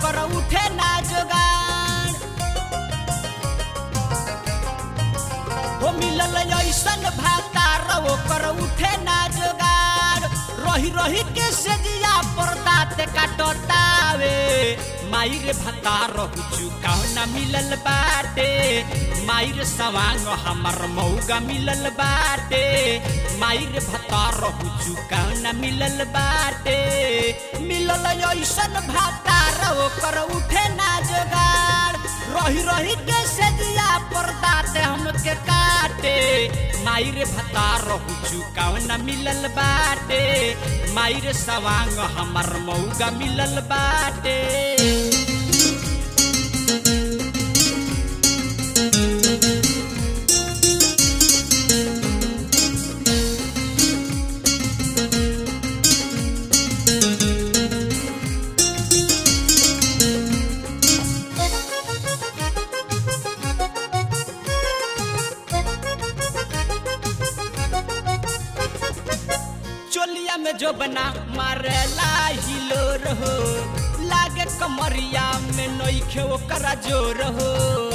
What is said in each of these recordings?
ओकर उठे ना जोगाड़ हो मिलल ऐसन भातार ओकर उठे ना जोगाड़ रही रही के सेजिया पर दाँत काटतावे माई रे भातार चुकाव ना मिलल बाटे माई रे सवांग हमर मौगा मिलल बाटे माई रे भातार चुकाव ना मिलल बाटे मिलल ऐसन भातार ओकर उठे ना जोगाड़ रही रही के सेजिया पर दाँत हमके काटे माई रे भतार चुकाव न मिलल बाटे माई रे सवांग हमर मौगा मिलल बाटे चोलिया में जो बना मारेला हिलो रहो लागे कमरिया में नोखे ओकरा जोर हो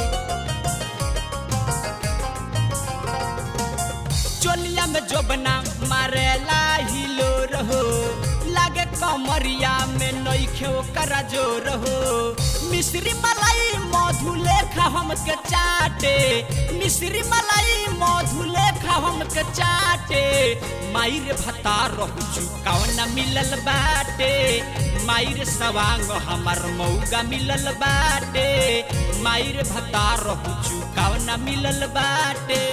चोलिया में जो बना मारेला हिलो रहो लागे कमरिया में नोखे ओकरा जोर हो मिश्री मलाई मधु लेखा हमके चाटे मिश्री मलाई मधु लेखा हमके चाटे माई रे भता रहू चुकाव न मिलल बाटे माई रे सवांग हमर मौगा मिलल बाटे माई रे भता रहू चुकाव न मिलल बाटे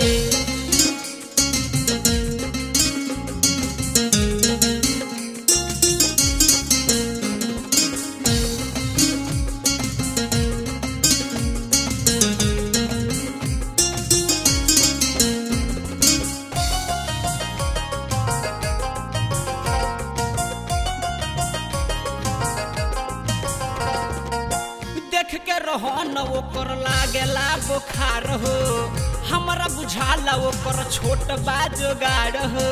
देख के रहन ओकर लागेला बुखार हो हमरा बुझाला ओकर छोट बा जोगाड़ हो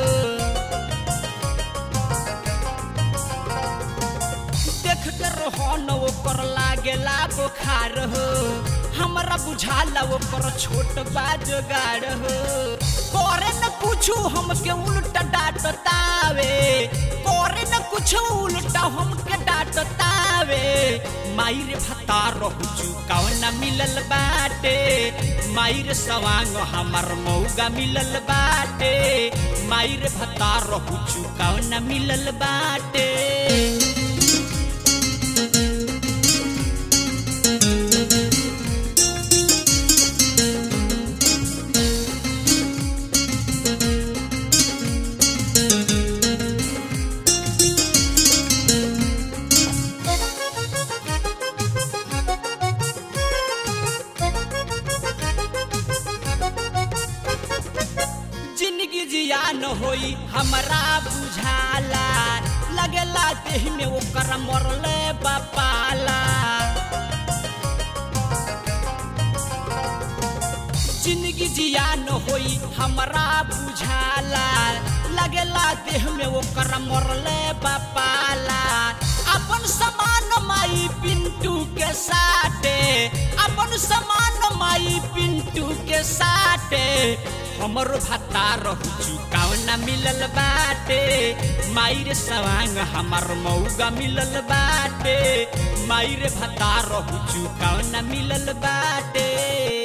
देख के रहन ओकर लागेला बुखार हो हमरा बुझाला ओकर छोट बा जोगाड़ हो करे न कुछु हमके उल्टा डांटतावे करे न कुछु उल्टा हमके डांटतावे माई रे भता रहू चुकाव न मिलल बाटे माई रे सवांग हमर मौगा मिलल बाटे माई रे भता रहू चुकाव न मिलल बाटे जिंदगी जियान होई हमरा बुझाला लगेला देह में ओकर मरले बपाला जिंदगी जियान होई हमरा बुझाला लगेला देह में ओकर मरले बपाला अपन समान माई पिंटू के साथे अपन समान माई पिंटू के साथे हमर भत्ता रहू चुकाव न मिलल बाटे माई रे सवांग हमर मौगा मिलल बाटे माई रे भत्ता रहू चुकाव न मिलल बाटे